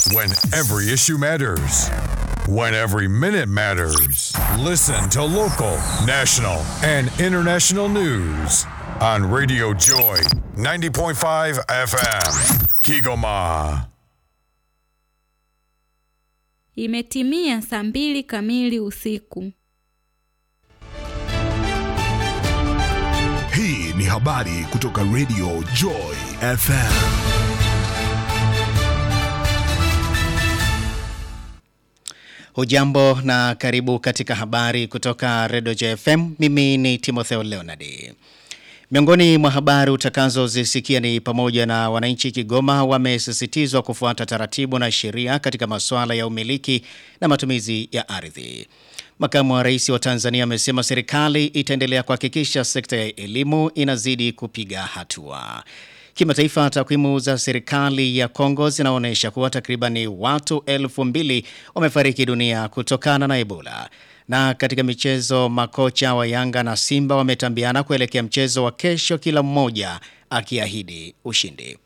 When every issue matters. When every minute matters. Listen to local, national, and international news on Radio Joy 90.5 FM. Kigoma. Imetimia saa mbili kamili usiku. Hii ni habari kutoka Radio Joy FM. Hujambo na karibu katika habari kutoka Radio JFM. Mimi ni Timotheo Leonard. Miongoni mwa habari utakazozisikia ni pamoja na wananchi Kigoma wamesisitizwa kufuata taratibu na sheria katika masuala ya umiliki na matumizi ya ardhi. Makamu wa Rais wa Tanzania amesema serikali itaendelea kuhakikisha sekta ya elimu inazidi kupiga hatua. Kimataifa, takwimu za serikali ya Kongo zinaonyesha kuwa takribani watu elfu mbili wamefariki dunia kutokana na Ebola. Na katika michezo, makocha wa Yanga na Simba wametambiana kuelekea mchezo wa kesho, kila mmoja akiahidi ushindi.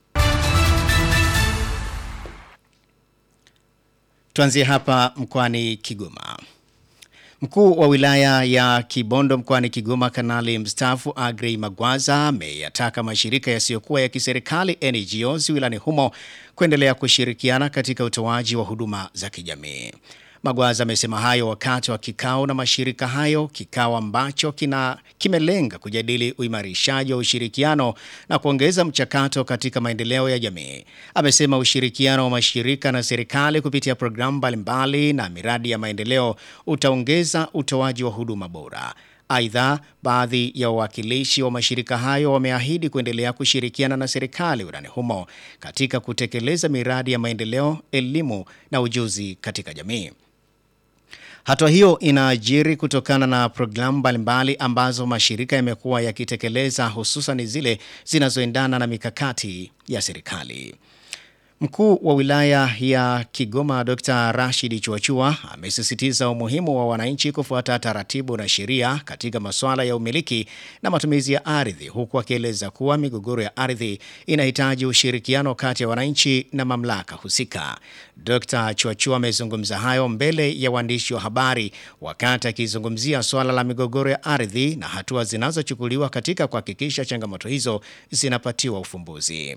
Tuanzie hapa mkoani Kigoma. Mkuu wa wilaya ya Kibondo mkoani Kigoma Kanali mstaafu Agrey Magwaza ameyataka mashirika yasiyokuwa ya kiserikali NGOs wilayani humo kuendelea kushirikiana katika utoaji wa huduma za kijamii. Magwaza amesema hayo wakati wa kikao na mashirika hayo, kikao ambacho kina kimelenga kujadili uimarishaji wa ushirikiano na kuongeza mchakato katika maendeleo ya jamii. Amesema ushirikiano wa mashirika na serikali kupitia programu mbalimbali na miradi ya maendeleo utaongeza utoaji wa huduma bora. Aidha, baadhi ya wawakilishi wa mashirika hayo wameahidi kuendelea kushirikiana na serikali wilayani humo katika kutekeleza miradi ya maendeleo, elimu na ujuzi katika jamii. Hatua hiyo inaajiri kutokana na programu mbalimbali ambazo mashirika yamekuwa yakitekeleza hususan zile zinazoendana na mikakati ya serikali. Mkuu wa wilaya ya Kigoma Dr. Rashid Chuachua amesisitiza umuhimu wa wananchi kufuata taratibu na sheria katika masuala ya umiliki na matumizi ya ardhi huku akieleza kuwa migogoro ya ardhi inahitaji ushirikiano kati ya wananchi na mamlaka husika. Dr. Chuachua amezungumza hayo mbele ya waandishi wa habari wakati akizungumzia swala la migogoro ya ardhi na hatua zinazochukuliwa katika kuhakikisha changamoto hizo zinapatiwa ufumbuzi.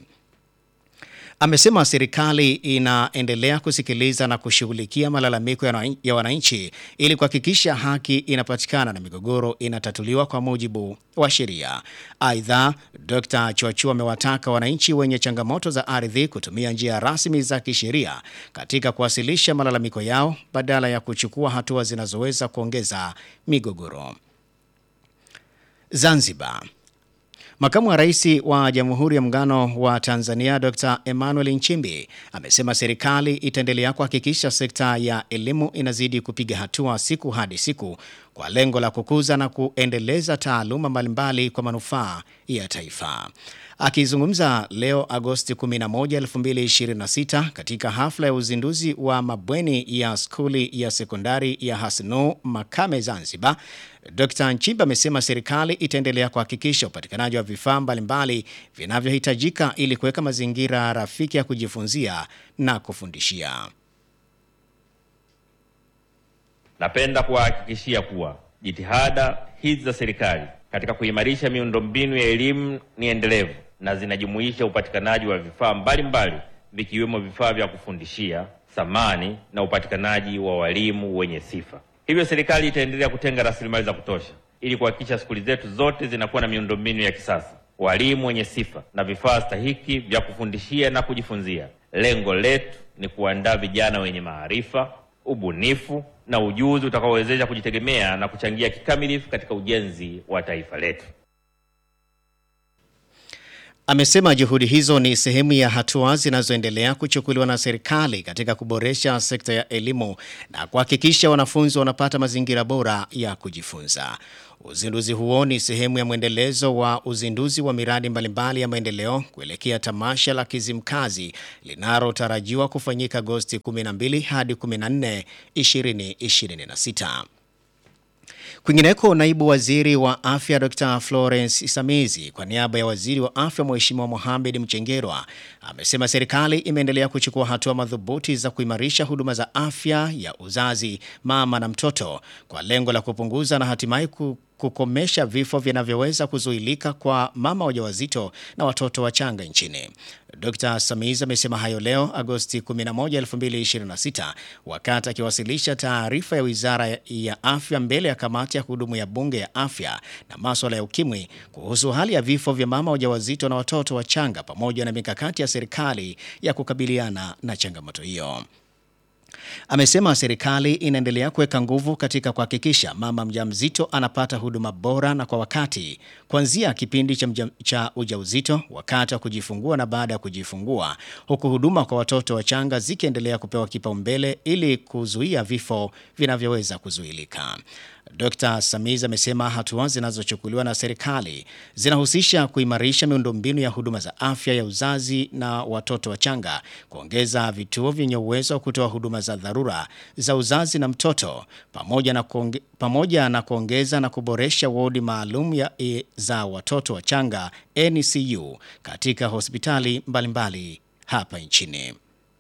Amesema serikali inaendelea kusikiliza na kushughulikia malalamiko ya wananchi ili kuhakikisha haki inapatikana na migogoro inatatuliwa kwa mujibu wa sheria. Aidha, Dr. Chuachua amewataka wananchi wenye changamoto za ardhi kutumia njia rasmi za kisheria katika kuwasilisha malalamiko yao badala ya kuchukua hatua zinazoweza kuongeza migogoro. Zanzibar. Makamu wa Rais wa Jamhuri ya Muungano wa Tanzania Dr. Emmanuel Nchimbi amesema serikali itaendelea kuhakikisha sekta ya elimu inazidi kupiga hatua siku hadi siku kwa lengo la kukuza na kuendeleza taaluma mbalimbali kwa manufaa ya taifa. Akizungumza leo Agosti 11, 2026 katika hafla ya uzinduzi wa mabweni ya skuli ya sekondari ya Hasnu Makame Zanzibar, Dr. Nchimba amesema serikali itaendelea kuhakikisha upatikanaji wa vifaa mbalimbali vinavyohitajika ili kuweka mazingira rafiki ya kujifunzia na kufundishia. Napenda kuwahakikishia kuwa jitihada hizi za serikali katika kuimarisha miundombinu ya elimu ni endelevu na zinajumuisha upatikanaji wa vifaa mbalimbali vikiwemo vifaa vya kufundishia, samani na upatikanaji wa walimu wenye sifa. Hivyo serikali itaendelea kutenga rasilimali za kutosha ili kuhakikisha skuli zetu zote zinakuwa na miundombinu ya kisasa, walimu wenye sifa na vifaa stahiki vya kufundishia na kujifunzia. Lengo letu ni kuandaa vijana wenye maarifa, ubunifu na ujuzi utakaowezesha kujitegemea na kuchangia kikamilifu katika ujenzi wa taifa letu. Amesema juhudi hizo ni sehemu ya hatua zinazoendelea kuchukuliwa na serikali katika kuboresha sekta ya elimu na kuhakikisha wanafunzi wanapata mazingira bora ya kujifunza. Uzinduzi huo ni sehemu ya mwendelezo wa uzinduzi wa miradi mbalimbali ya maendeleo kuelekea tamasha la Kizimkazi linalotarajiwa kufanyika Agosti 12 hadi 14, 2026. Kwingineko, naibu waziri wa afya Dr. Florence Isamizi kwa niaba ya waziri wa afya Mheshimiwa Mohamed Mchengerwa amesema serikali imeendelea kuchukua hatua madhubuti za kuimarisha huduma za afya ya uzazi, mama na mtoto kwa lengo la kupunguza na hatimaye ku kukomesha vifo vinavyoweza kuzuilika kwa mama wajawazito na watoto wachanga nchini. Dr. Samiz amesema hayo leo Agosti 11, 2026 wakati akiwasilisha taarifa ya Wizara ya Afya mbele ya kamati ya kudumu ya Bunge ya Afya na Maswala ya Ukimwi kuhusu hali ya vifo vya mama wajawazito na watoto wachanga pamoja na mikakati ya serikali ya kukabiliana na changamoto hiyo. Amesema serikali inaendelea kuweka nguvu katika kuhakikisha mama mjamzito anapata huduma bora na kwa wakati kuanzia kipindi cha, mja, cha ujauzito, wakati wa kujifungua na baada ya kujifungua, huku huduma kwa watoto wachanga zikiendelea kupewa kipaumbele ili kuzuia vifo vinavyoweza kuzuilika. Dr. Samiz amesema hatua zinazochukuliwa na serikali zinahusisha kuimarisha miundombinu ya huduma za afya ya uzazi na watoto wachanga, kuongeza vituo vyenye uwezo wa kutoa huduma za dharura za uzazi na mtoto, pamoja na, kuonge, pamoja na kuongeza na kuboresha wodi maalum ya e, za watoto wachanga NCU katika hospitali mbalimbali mbali hapa nchini.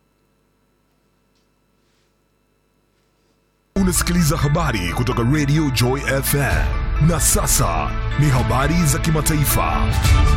Unasikiliza habari kutoka Radio Joy FM. Na sasa ni habari za kimataifa.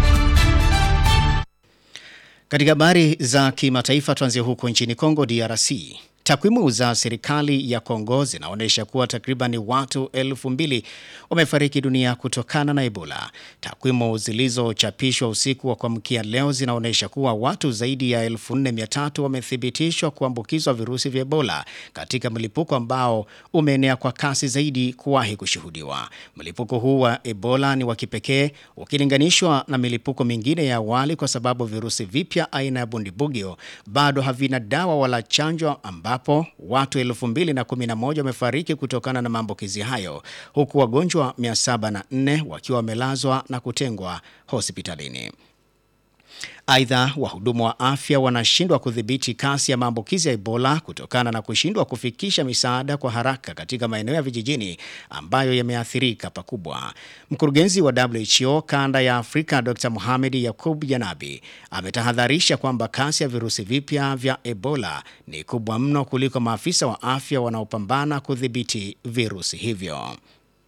Katika habari za kimataifa tuanzie huko nchini Kongo DRC. Takwimu za serikali ya Kongo zinaonyesha kuwa takriban watu elfu mbili wamefariki dunia kutokana na Ebola. Takwimu zilizochapishwa usiku wa kuamkia leo zinaonyesha kuwa watu zaidi ya 4300 wamethibitishwa kuambukizwa virusi vya Ebola katika mlipuko ambao umeenea kwa kasi zaidi kuwahi kushuhudiwa. Mlipuko huu wa Ebola ni wa kipekee ukilinganishwa na milipuko mingine ya awali kwa sababu virusi vipya aina ya bundibugyo bado havina dawa wala chanjo ambapo watu 2011 wamefariki kutokana na maambukizi hayo huku wagonjwa 704 wakiwa wamelazwa na kutengwa hospitalini. Aidha, wahudumu wa afya wanashindwa kudhibiti kasi ya maambukizi ya Ebola kutokana na kushindwa kufikisha misaada kwa haraka katika maeneo ya vijijini ambayo yameathirika pakubwa. Mkurugenzi wa WHO kanda ya Afrika Dr. Mohamed Yakub Janabi ametahadharisha kwamba kasi ya virusi vipya vya Ebola ni kubwa mno kuliko maafisa wa afya wanaopambana kudhibiti virusi hivyo.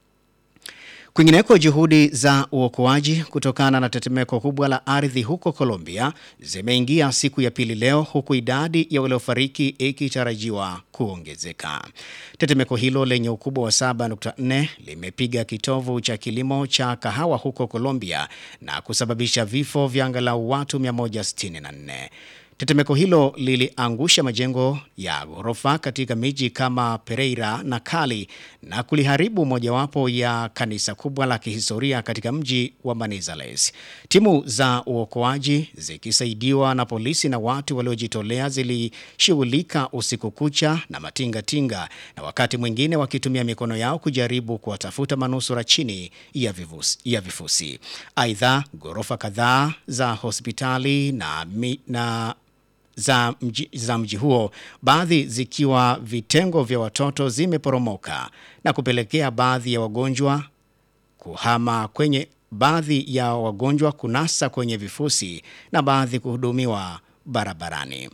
Kwingineko, juhudi za uokoaji kutokana na tetemeko kubwa la ardhi huko Colombia zimeingia siku ya pili leo, huku idadi ya waliofariki ikitarajiwa kuongezeka. Tetemeko hilo lenye ukubwa wa 7.4 limepiga kitovu cha kilimo cha kahawa huko Colombia na kusababisha vifo vya angalau watu 164. Tetemeko hilo liliangusha majengo ya ghorofa katika miji kama Pereira na Cali na kuliharibu mojawapo ya kanisa kubwa la kihistoria katika mji wa Manizales. Timu za uokoaji zikisaidiwa na polisi na watu waliojitolea zilishughulika usiku kucha na matingatinga na wakati mwingine wakitumia mikono yao kujaribu kuwatafuta manusura chini ya, vivusi, ya vifusi. Aidha, ghorofa kadhaa za hospitali na, mi, na za mji, za mji huo, baadhi zikiwa vitengo vya watoto zimeporomoka na kupelekea baadhi ya wagonjwa kuhama kwenye baadhi ya wagonjwa kunasa kwenye vifusi na baadhi kuhudumiwa barabarani.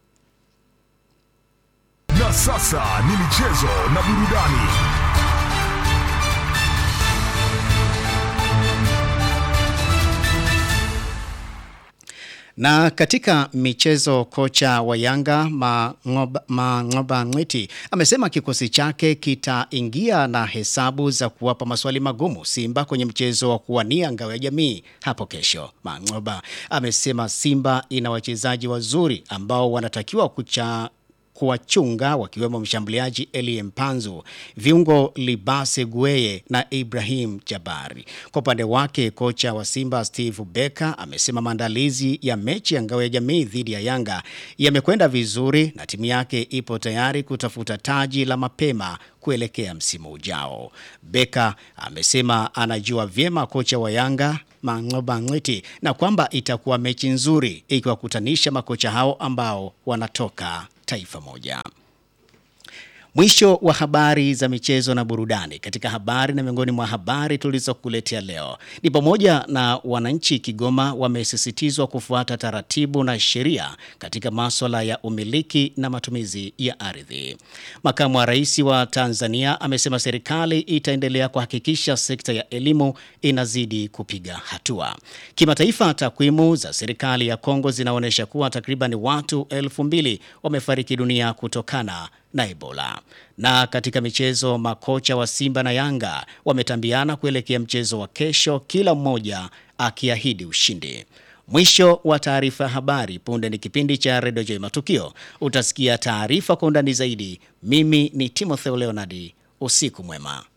Na sasa ni michezo na burudani. Na katika michezo, kocha wa Yanga Mang'oba Mang'oba Ng'witi amesema kikosi chake kitaingia na hesabu za kuwapa maswali magumu Simba kwenye mchezo wa kuwania ngao ya jamii hapo kesho. Mang'oba amesema Simba ina wachezaji wazuri ambao wanatakiwa kucha kuwachunga wakiwemo mshambuliaji Elie Mpanzu, viungo Libase Gueye na Ibrahim Jabari. Kwa upande wake, kocha wa Simba Steve Becker amesema maandalizi ya mechi ya ngao ya jamii dhidi ya Yanga yamekwenda vizuri na timu yake ipo tayari kutafuta taji la mapema kuelekea msimu ujao. Becker amesema anajua vyema kocha wa Yanga Mang'oba Ng'witi na kwamba itakuwa mechi nzuri ikiwakutanisha makocha hao ambao wanatoka taifa moja. Mwisho wa habari za michezo na burudani. Katika habari na miongoni mwa habari tulizokuletea leo ni pamoja na wananchi Kigoma wamesisitizwa kufuata taratibu na sheria katika maswala ya umiliki na matumizi ya ardhi. Makamu wa Rais wa Tanzania amesema serikali itaendelea kuhakikisha sekta ya elimu inazidi kupiga hatua. Kimataifa, takwimu za serikali ya Kongo zinaonyesha kuwa takriban watu elfu mbili wamefariki dunia kutokana na Ebola. Na katika michezo, makocha wa Simba na Yanga wametambiana kuelekea mchezo wa kesho, kila mmoja akiahidi ushindi. Mwisho wa taarifa ya habari. Punde ni kipindi cha Redio Joy Matukio, utasikia taarifa kwa undani zaidi. Mimi ni Timothy Leonard, usiku mwema.